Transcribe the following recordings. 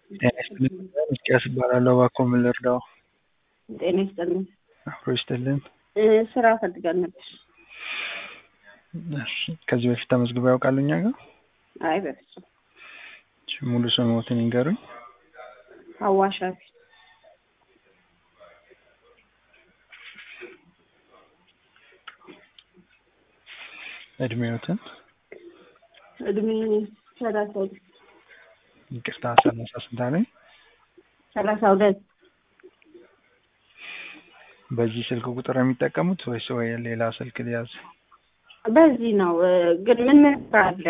ጤና ይስጥልኝ ሚኪያስ እባላለሁ። እባክዎ ምን ልርዳዎ? ጤና ይስጥልኝ። አብሮ ይስጥልን። እ ስራ ፈልገን ነበር። እሺ ከዚህ በፊት ተመዝግበው ያውቃሉ እኛ ጋር? አይ በፍጹም። እሺ ሙሉ ስምዎትን ይንገሩኝ? ሀዋ ሻፊ። እድሜዎትን? እድሜ ሰላሳ ሁለት ይቅርታ ሰላሳ ስንት አለኝ? ሰላሳ ሁለት በዚህ ስልክ ቁጥር ነው የሚጠቀሙት ወይስ ወይ ሌላ ስልክ ሊያዝ? በዚህ ነው እ ግን ምን ምን ስራ አለ?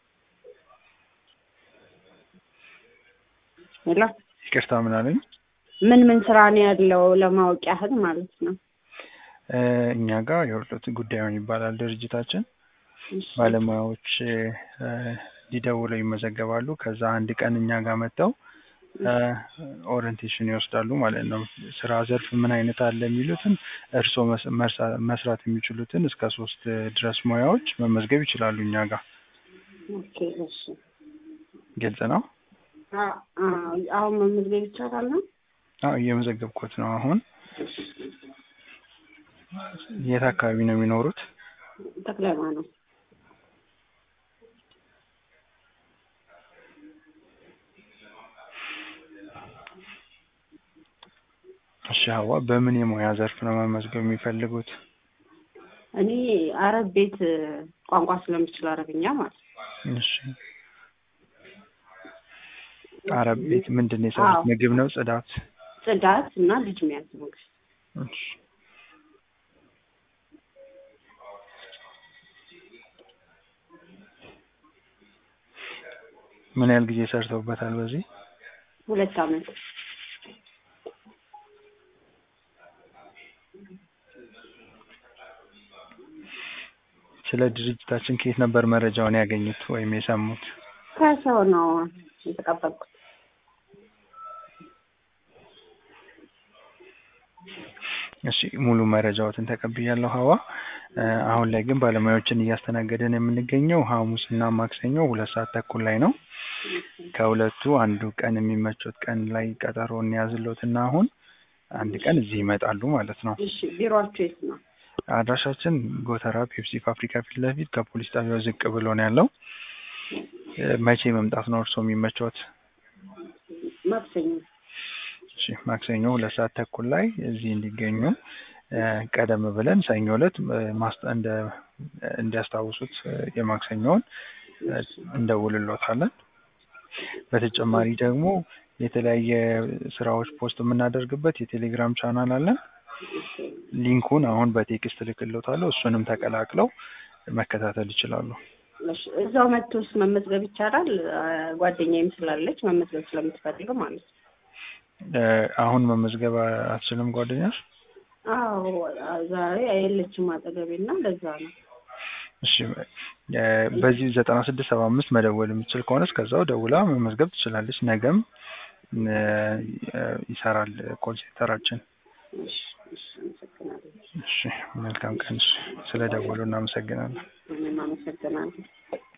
ሄሎ ይቅርታ ምን አለኝ? ምን ምን ስራ ነው ያለው ለማወቅ ያህል ማለት ነው። እ እኛ ጋር የወርዶት ጉዳዩን ይባላል ድርጅታችን። እሺ ባለሙያዎች እ ሊደውለው ይመዘገባሉ። ከዛ አንድ ቀን እኛ ጋር መጥተው እ ኦሪንቴሽን ይወስዳሉ ማለት ነው። ስራ ዘርፍ ምን አይነት አለ የሚሉትን እርስዎ መስ- መርሳ- መስራት የሚችሉትን እስከ ሶስት ድረስ ሙያዎች መመዝገብ ይችላሉ እኛ ጋር። ኦኬ እሺ ግልጽ ነው? አ አ አሁን መመዝገብ ይቻላል ነው? አዎ እየመዘገብኩት ነው አሁን። የት አካባቢ ነው የሚኖሩት? ተክለ ሃይማኖት እሺ ሀዋ በምን የሙያ ዘርፍ ነው መመዝገብ የሚፈልጉት? እኔ አረብ ቤት እ ቋንቋ ስለምችል አረብኛ ማለት ነው። እሺ አረብ ቤት ምንድን ነው የሰሩት? አዎ። ምግብ ነው ጽዳት? ጽዳት እና ልጅ መያዝ ምግብ እሺ ምን ያህል ጊዜ ሰርተውበታል በዚህ? ሁለት አመት ስለ ድርጅታችን ከየት ነበር መረጃውን ያገኙት ወይም የሰሙት? ከሰው ነው የተቀበልኩት። እሺ ሙሉ መረጃዎትን ተቀብያለሁ ሀዋ። እ አሁን ላይ ግን ባለሙያዎችን እያስተናገድን የምንገኘው ሐሙስ እና ማክሰኞ ሁለት ሰዓት ተኩል ላይ ነው። ከሁለቱ አንዱ ቀን የሚመቾት ቀን ላይ ቀጠሮ እንያዝልዎትና አሁን አንድ ቀን እዚህ ይመጣሉ ማለት ነው። እሺ ቢሮአችሁ የት ነው? አድራሻችን ጎተራ ፔፕሲ ፋብሪካ ፊት ለፊት ከፖሊስ ጣቢያው ዝቅ ብሎ ነው ያለው። እ መቼ መምጣት ነው እርስዎ የሚመቾት? ማክሰኞ እሺ ማክሰኞ ሁለት ሰዓት ተኩል ላይ እዚህ እንዲገኙ እ ቀደም ብለን ሰኞ ዕለት እ ማስጠ- እንደ እንዲያስታውሱት እ የማክሰኞውን እ እንደውልሎታለን። በተጨማሪ ደግሞ የተለያየ ስራዎች ፖስት የምናደርግበት የቴሌግራም ቻናል አለን። ሊንኩን አሁን በቴክስት እልክልዎታለሁ። እሱንም ተቀላቅለው መከታተል ይችላሉ። እሺ እዛው መጥቶስ መመዝገብ ይቻላል? አ ጓደኛዬም ስላለች መመዝገብ ስለምትፈልግ ማለት ነው። እ አሁን መመዝገብ አትችልም ጓደኛሽ? አዎ ዛሬ የለችም አጠገቤ እና ለዛ ነው። እሺ እ በዚህ ዘጠና ስድስት ሰባ አምስት መደወል የምትችል ከሆነ እስከዛው ደውላ መመዝገብ ትችላለች። ነገም እ ይሰራል ኮል ሴንተራችን። እሺ እሺ አመሰግናለሁ። እሺ መልካም ቀን። እሺ ስለ ደወሉ እናመሰግናለን። እኔም አመሰግናለሁ።